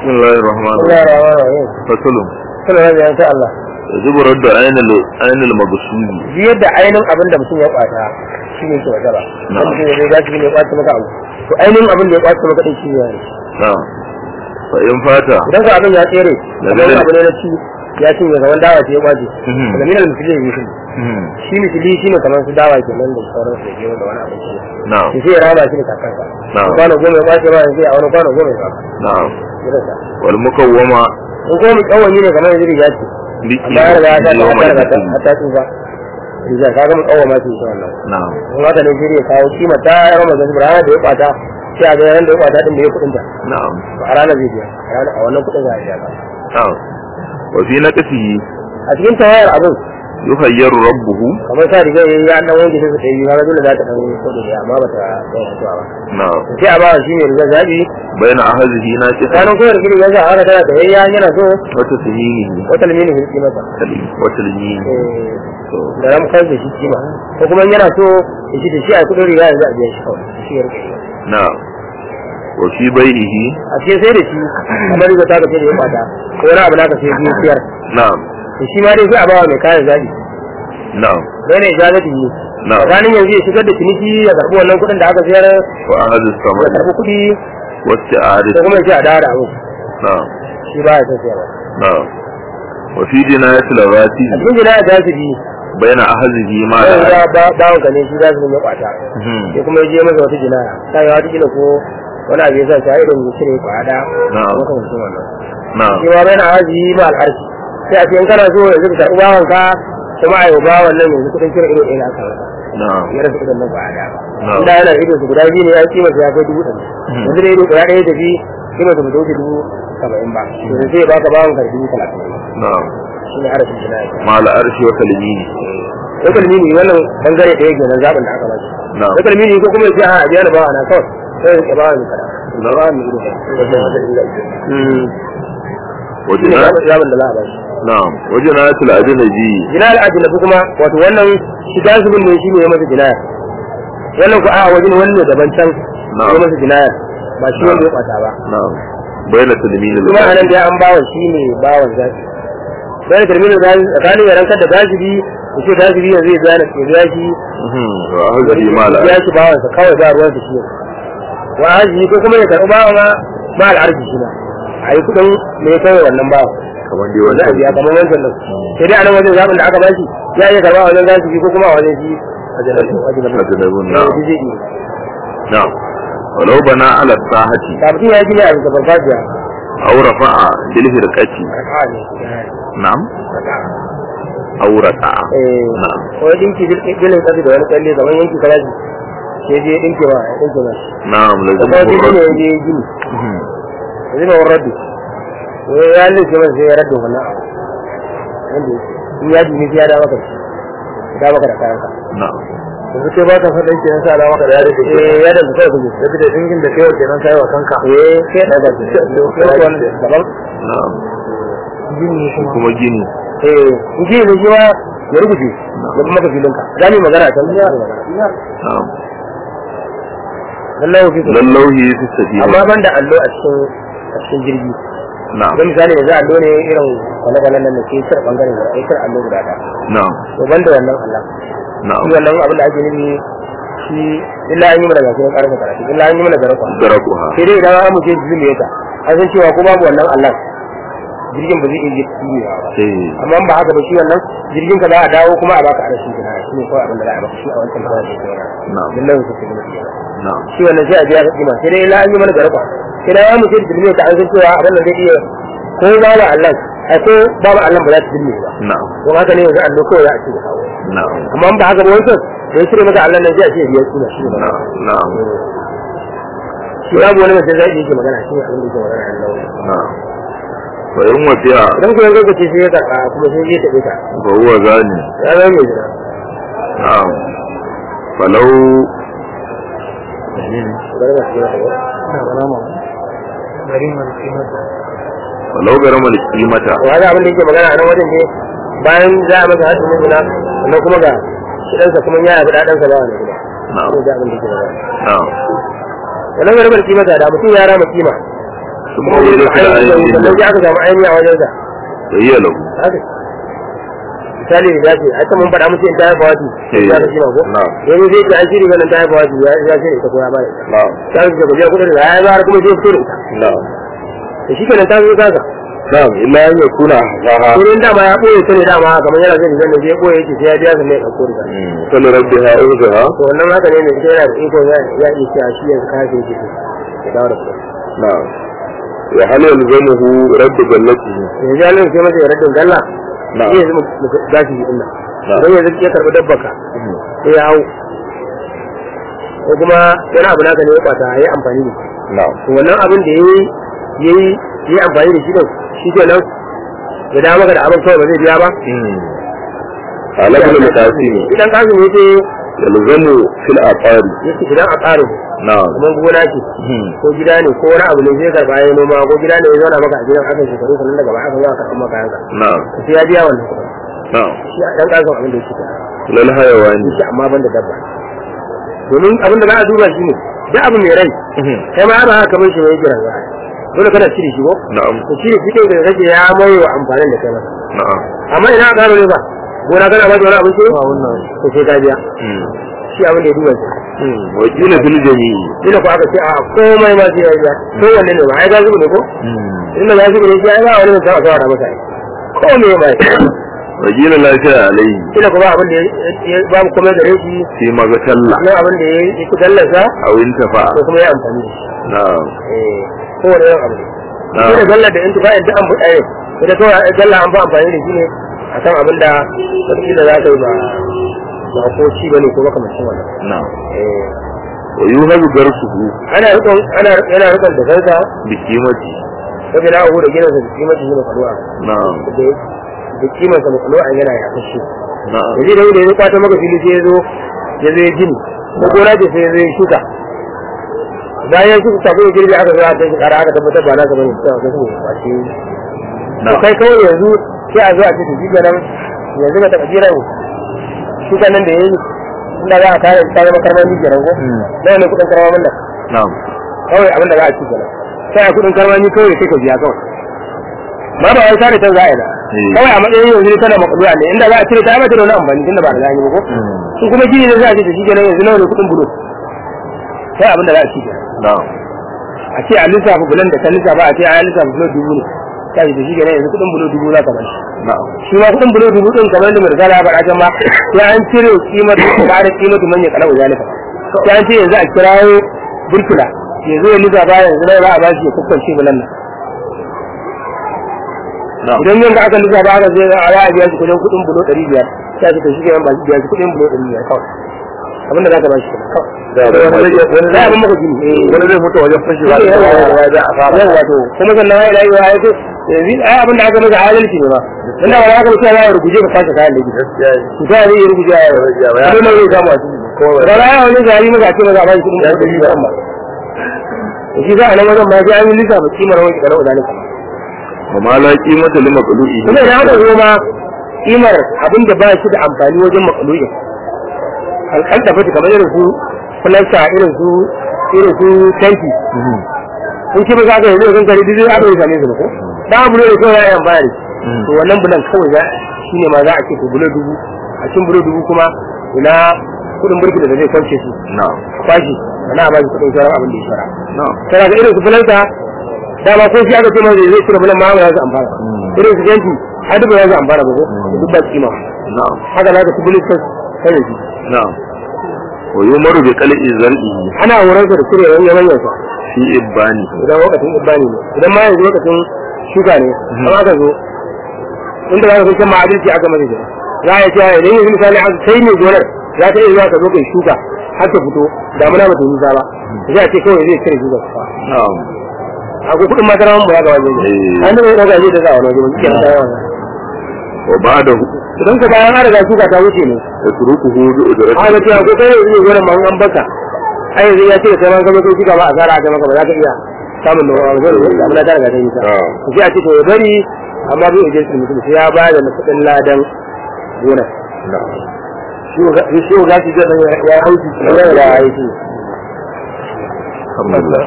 بسم الله الرحمن بسم الله الرحيم الرحمن الرحيم فصل suna da yanzu Allah يجب رد عين ال- عين المقصود biyar da ainihin abin da mutum ya kwata shi ne ke wata ba Na'am. wanda mutum ya zai gashi ne ya kwace maka abu to ainihin abin da ya kwace maka din shi ne نعم فإن فات idan ka abin ya tsere Daga kamar dare. abu ne na ci ya cinye kamar dawa ce ya kwace Mhm. daga minal misali ne shi مم. shi misali shi ne kamar su dawa ke nan da sauran su ke da wani abinci نعم to sai ya raba shi da kakansa Na'am. kwano goma ya kwace ba sai a wani kwano goma ya kwace نعم irin sa والمكومة in kuma mu kawani ne kamar yanzu riga ce بكي amma ya riga ya ta يوم ta riga ta الفتن ta tsufa riga ka ga mu kawama ce shi wannan نعم in haka ne sai ya kawo kima ta yar mazan su ranar da ya kwata sai a ga yaran da ya kwata din da ya kudin ta نعم to a ranar zai biya a ranar- a wannan kudin za a biya ka نعم وفي نقصه a cikin tawayar abin يخير ربه kamar sa riga yayi ya dan wanke sai ta yi kaga dole za ta dan kudu da amma ba ta kai fitowa ba نعم sai a ba shi ne riga zabi بين أهله ناكسا kanin koyar gidi ya za a haka tana da yayya yana so وتسهيله wata limini hulki masa وتلمينه eh, da ram kai da shi kima ko kuma yana so ya ci da shi a kudin riga yanzu a biya shi kawai shi ya rike نعم وفي بيعه a ce sai da shi kamar riga ta ka ce da ya kwata ko wani abu naka sai biyu siyar نعم to shi ma dai sai a bawa mai kayan zabi نعم bai ne ijazati yi نعم tsakanin yanzu ya shigar da ciniki ya karbi wannan kuɗin da aka sayar وأهل ya الثمن karbi kuɗi واستعادة ko kuma ya ce a dawo da abu نعم shi ba ya san sayarwa نعم وفي جناية الغاتي a cikin jina ya su bi بين أهله ما sai لا ya ba bawon ka ne shi za su ya kwata sai kuma ya je masa wata jina ta yi wata kila ko wani abu ya sa shi irin ya cire kwada Na'am. ko kamar wannan نعم shi ma bai na haji ma al'arshi sai a ce in kana so yanzu ka karɓi bawon ka kuma a yi wa bawon nan yanzu kuɗin cire ido ɗaya na aka masa نعم ya rasa idan nan ba a da ba Na'am. inda yana ido su guda biyu ne ya kima su ya kai dubu ɗari Mhm. yanzu da ido guda ɗaya tafi kima su ba ta wuce dubu saba'in ba yanzu sai baka bawon ka dubu talatin نعم shi ne arafin jina'i مع الأرش وتلمينه ko kalmini wannan bangare ɗaya kenan zaɓin da aka ba shi نعم ko kalmini ko kuma ya ce a biya na bawa na kawai sai ya bawa ni kada na bawa ni ido shi ne وجناية zaɓin da za a ba shi نعم وجناية الأجنبي jina al'ajinabi kuma wato wannan shiga zubin ne shi ne ya masa jinaya wannan ku a wajen wani ne daban can ya masa jinaya ba shi wanda ya kwata ba نعم بين تلمين kuma a nan الغاتي da an bawa shi ne bawan zafi bayan terminin zafi tsakanin yaran kada gajibi da ce gajibi yanzu ya biya na ya biya shi مهم. وأهله ما لا ya shi bawansa kawai ba ruwansa shi ne wa aji ko kuma ya karɓi bawa ma ma al'arji shi ma a yi kuɗin me ya kai wannan bawa كمان دي wanda a biya وجه kamar wancan nan sai dai a nan wajen zaɓin da aka bashi ya iya karɓa a wajen gajibi ko kuma a wajen shi a janabi أجنبي نعم zai iya نعم ولو بنى على الساحة da mutum ya gina a bisa farfajiya أو رفع بالهرقة raka'a ne نعم raka'a أو ركع eh نعم wani dinki bilin kasi da wani kalle kamar yanki kalaji sai je dinki ba ya dinki ba نعم da لازم kuma dinki ne ya الرد je gini مهم. yanzu ba wani raddu wai ya lalace masa sai ya raddu wannan abu wanda yake in ya ji sai ya da maka shi da maka da kayanka نعم yanzu kai ba ka faɗa ke sa da maka da ya da eh ya da kai kuma da da dingin da kai kenan kai wa kanka eh sai da ga shi daban نعم gini kuma gini eh gini ne shi ma ya rubuce ya kuma maka filinka za mu yi magana a can ya magana نعم lallai fi lallauhi fi safina amma ban da allo a cikin a cikin jirgi na'am don misali yanzu allo ne irin kwale-kwalen nan da ke cire bangaren da ya cire allo guda ɗaya na'am to ban da wannan allah na'am shi wannan abin da ake nufi shi illa an yi mana gasu na karfe karatu illa an yi mana garakwa darakuha sai dai idan an mutu jirgin ya ta an san cewa ko babu wannan allah jirgin ba zai iya jiyewa ba eh amma in ba haka ba shi wannan jirgin ka za a dawo kuma a baka arashi gina shi ne kawai abin da za a baka shi a wancan kawai da ke na'am yana lallai su ke nufi na'am shi wannan sai a biya ka kima sai dai illa an yi mana garakwa sai dai ya mutu jirgin ka an san cewa abin da zai iya ko babu allah ai ko babu allah ba za ta jirgin ba na'am don haka ne yanzu allo kawai za a ce da kawo na'am amma in ba haka ba wancan da ya cire maka Allah nan sai a ce biyar suna shi ne na'am na'am shi babu wani mutum zai yake magana shi ne abin da yake magana Allah na'am fa in wasiya idan kuma yanzu kace sai ya karɓa kuma sai ya taɓe ka fa huwa zani ya zama mai jira na'am falau bari ma shi ya taɓa na bana ma bari ma shi ma falau garama kimata to haka abin da yake magana a nan wajen ne bayan za a masa hadin mutuna sannan kuma ga shi ɗansa kuma ya yafi ɗaɗansa ba wani kuma na'am shi ne abin da yake magana na'am wannan garbar kimata da mutum ya rama kima kuma wajen da ainihin sannan sai aka samu ainihi a wajen sa bayya lahu haka misali da ce aka mun faɗa musu in ta haifa wati Eh, ya shi ma ko na'am. yanzu zai ce an shiri wannan ta haifa wati ya ya shiri ita ko ya ba ita na'am ta su ga kudin da ya bayar kuma zai fito da ita na'am da shi kenan ta zo kaga na'am illa an yakuna zaha wurin dama ya ɓoye ta ne dama kamar yana zai zan da zai ɓoye yake sai ya biya sannan ya ɗauko riga kullu rabbiha urzaha to wannan haka ne mai ita yana da iko ya ya iya cewa shi yanzu kafin yake so ya dawo da kuɗi na'am wa hal yalzamuhu radd jannatihi yanzu ya nuna sai masa ya raddin galla Na'am. shi yanzu mu gashi shi dinnan Na'am. don yanzu ya karɓi dabbaka sai ya hau ko kuma wani abu naka ne ya kwata ya yi amfani da shi na'am to wannan abin da ya yi ya yi ya yi amfani da shi din shi ke nan ya dawo maka da abin kawai ba zai biya ba ala ibn al-qasim idan kasu ne ce yalzamu fil aqari yake idan a tsarin na'am kamar gona ce ko gida ne ko wani abu ne zai karɓa ya noma ko gida ne ya zauna maka a gidan aka shekaru sannan daga baya aka zo aka karɓa maka yanka na'am to sai ya biya wannan kuɗin na'am shi a ɗan ƙasan abin da yake ta lal hayawani shi amma ban da dabba domin abin da za a duba shi ne duk abu mai rai kai ma ba haka kamar shi mai jira ba dole kana cire shi ko na'am to cire shi kai da kake ya mai wa amfanin da kai masa na'am amma ina aka gano ne ba gona kana ba da wani abin ce to sai ka biya shi abin da ya duba shi wa qila fil jami' ina ko aka ce a komai ma sai ya biya ko wanne ne ba ai ga zubu ne ko inda ga zubu ne shi ai ba wani mutum a kawara masa ai ko me ba wa qila la shay'a alayhi ina kuma abin da ya ba mu komai gare shi fi magatalla nan abin da ya yi kudallasa aw intafa ko kuma ya amfani da shi na'am eh kowane yawan abu Na'am. shi da galla da intifa in duk an buɗa ne ita kawai galla an fi amfani da shi ne a kan abin da wataƙila za ka yi ba ba ko ci ba ne ko makamancin wannan na'am eh wa yuhadu darsuhu ana rikon ana yana rikon da kansa bi qimati sabi na abu da gina sa da kimanci shi ne kaluwa na'am da da kimansa da kaluwa yana ya kashe na'am da zai da ya kwata maka fili sai ya zo ya zo ya gini ko gona ce sai ya zo ya shuka bayan shuka kafin ya girbe aka zo aka kai kara aka tabbatar ba na ka bane sai aka zo ba shi to na'am kai kawai yanzu sai a zo a ce to shi kenan yanzu ka taɓa jiran shuka nan da ya yi inda za a kare ta zama karmami kenan ko nawa ne kuɗin karmamin nan na'am kawai abin da za a ci kenan sai a kuɗin karmami kawai sai ka biya kawai ba ba wai sare can za a yi ba Eh. kawai a matsayin yanzu ne tana makaduwa ne inda za a cire ta mata da wani amfani tunda ba da gani ba ko su kuma gini ne za a ce to shi kenan yanzu nawa ne kuɗin bulo sai abin da za a ci kenan na'am a ce a lissafa bulan da ka lissafa a ce a lissafa bulo dubu ne sai da shi kenan yanzu kuɗin bulo dubu za ka bashi na'am shi ma kuɗin bulo dubu ɗin kamar da mai risala ya faɗa can ma sai an cire kimar da da kimar da manya kalau zalika sai an ce yanzu a kirawo burkula yanzu ya lissafa yanzu na za a bashi ya kukkance bulan nan na'am idan yanzu aka lissafa aka zai a ya biya shi kuɗin kuɗin bulo ɗari biyar sai a ce to shi kenan ba shi biya shi kuɗin bulo ɗari biyar kawai abinda za ka bashi kenan kawai da da wani za a bin maka gini eh. wani zai fito wajen fashewa da Yawa, ya yawa, ja a fara Yau wato kuma sannan ya ilahi wa yake yanzu ai abin da aka masa adalci ne ba inda ba za ka mutu ya ruguje ka kwace kayan da gidi gaskiya ne. ku ta zai ruguje ya Ya, ya. kuma mai zai samu a ciki Ko ba- ba za a wani gari maka ce maka a bashi kudin Ya da ji ba ba shi za a nan wajen ma sai an yi lissafa kimar wani kana wadani kuma wa ma la qimata li maqlu'i kuma idan aka zo ma kimar abin da ba shi da amfani wajen makaluyin alƙal da fata kamar irin su fulasta irin su irin su tanki in ki ba za ka yi zai kankare duk zai aka yi same su ba ko da bulo da kawai ya yi amfani da shi to wannan bulan kawai za shi ne ma za a ce to bulo dubu a cikin bulo dubu kuma ina kudin burki da zai kwance su na'am kwashi ana ba shi kudin sauran abin da ya shara na'am tana ga irin su fulanta dama ko shi aka ce mai zai cire bulan ma ba za su amfana irin su janki har duk ba za su amfana ba ko duk ba kima na'am haka za ka ci bulis kai kai da shi na'am wa yumaru bi qal'i zar'i ana horon sa da cire yanyan yanyan sa fi ibani idan lokacin ibani ne idan ma yanzu lokacin shuka ne amma aka zo inda za ka kai ma adalci aka masa shi za a yi cewa idan yanzu misali aka kai ne gonar za ta iya zuwa ka zo kai shuka har ta fito damuna ba ta nisa ba sai a ce kawai zai cire shuka na'am akwai kuɗin masara mun ba ya ga wajen Eh. an da bai ɗaga zai da za a wani wajen wani kenan ta yawa wa ba'dahu idan ka bayan an riga shuka ta wuce ne yatrukuhu bi ujrati aka ce akwai kai yanzu ne gonar ma an baka ai yanzu ya ce da kai ma ka zo kai shuka ba a tsara aka maka ba za ka iya samun da wani wajen damuna ta riga ta nisa Ah. sai a ce to ya bari amma bai ujin su mutum sai ya ba da kuɗin ladan gonar na'am shi ga shi ga ya hauki ya da aiki alhamdulillah